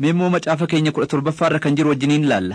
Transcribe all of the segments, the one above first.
meemmoo macaafa keenya kudha torbaffaarra kan jiru wajjiniin ilaalla.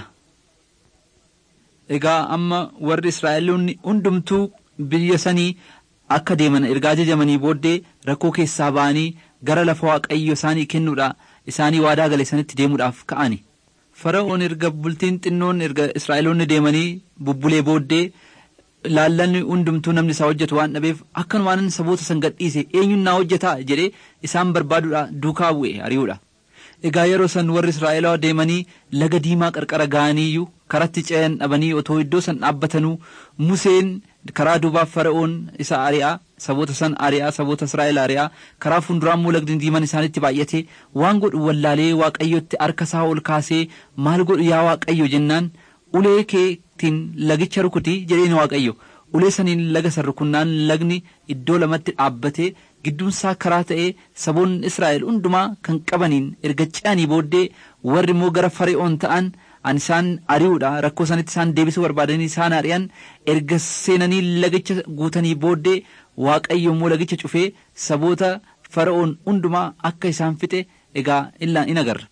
Egaa amma warri Israa'eloonni hundumtuu biyya sanii akka deeman ergaa ajajamanii booddee rakkoo keessaa ba'anii gara lafa waaqayyo isaanii kennuudha isaanii waadaa gale sanitti deemuudhaaf ka'ani. Fara'oon erga bultiin xinnoon erga Israa'eloonni deemanii bubbulee booddee laallanni hundumtuu namni isaa hojjetu waan dhabeef akkanumaan saboota san gadhiise eenyuun naa hojjetaa jedhee isaan barbaaduudha duukaa bu'e ari'uudha. Egaa yeroo san warri Israa'elaa deemanii laga diimaa qarqara ga'aniiyyuu karatti ce'an dhabanii otoo iddoo san dhaabbatanuu Museen karaa duubaaf fara'oon isa ari'aa saboota san ari'aa saboota Israa'el ari'aa karaa fuulduraan immoo lagdi diimaan isaanitti baay'ate waan godhu wallaalee waaqayyotti harka isaa ol kaasee maal godhu yaa waaqayyo jennaan ulee keetiin lagicha rukutii jedheen waaqayyo ulee saniin laga san rukunnaan lagni iddoo lamatti dhaabbatee gidduunsaa karaa ta'ee saboonni Israa'el hundumaa kan qabaniin erga ce'anii booddee warri immoo gara fara'oon ta'an an isaan ari'uudha rakkoo sanitti isaan deebisuu barbaadanii isaan ari'an erga seenanii lagicha guutanii booddee waaqayyo immoo lagicha cufee saboota fara'oon hundumaa akka isaan fixe egaa illaan in agarra.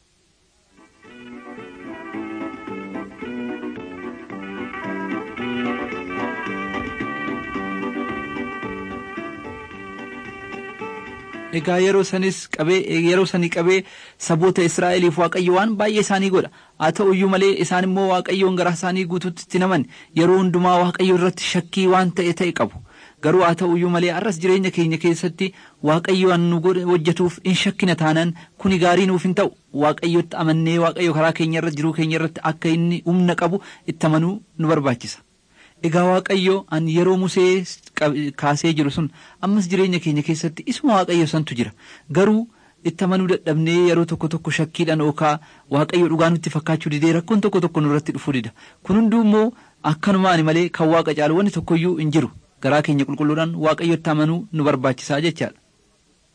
Egaa yeroo sanis qabee yeroo sanii qabee saboota Israa'eliif waaqayyo waan baay'ee isaanii godha haa ta'u iyyuu malee isaan immoo waaqayyoon garaa isaanii guutuutti itti naman yeroo hundumaa waaqayyo irratti shakkii waan ta'e ta'e qabu garuu haa ta'u iyyuu malee har'as jireenya keenya keessatti waaqayyo nu hojjetuuf in shakkina taanaan kuni gaarii nuuf hin ta'u waaqayyotti amannee waaqayyo karaa keenya irra jiruu keenya irratti akka inni humna qabu itti amanuu nu barbaachisa. Egaa Waaqayyo an yeroo Musee kaasee jiru sun ammas jireenya keenya keessatti isuma Waaqayyo santu jira garuu itti amanuu dadhabnee yeroo tokko tokko shakkiidhaan ookaa Waaqayyo dhugaa nutti fakkaachuu didee rakkoon tokko tokko nurratti dhufuu dida kun hunduu immoo akkanumaani malee kan Waaqa caalu wanni tokkoyyuu hin jiru garaa keenya qulqulluudhaan Waaqayyotti amanuu nu barbaachisaa jechaadha.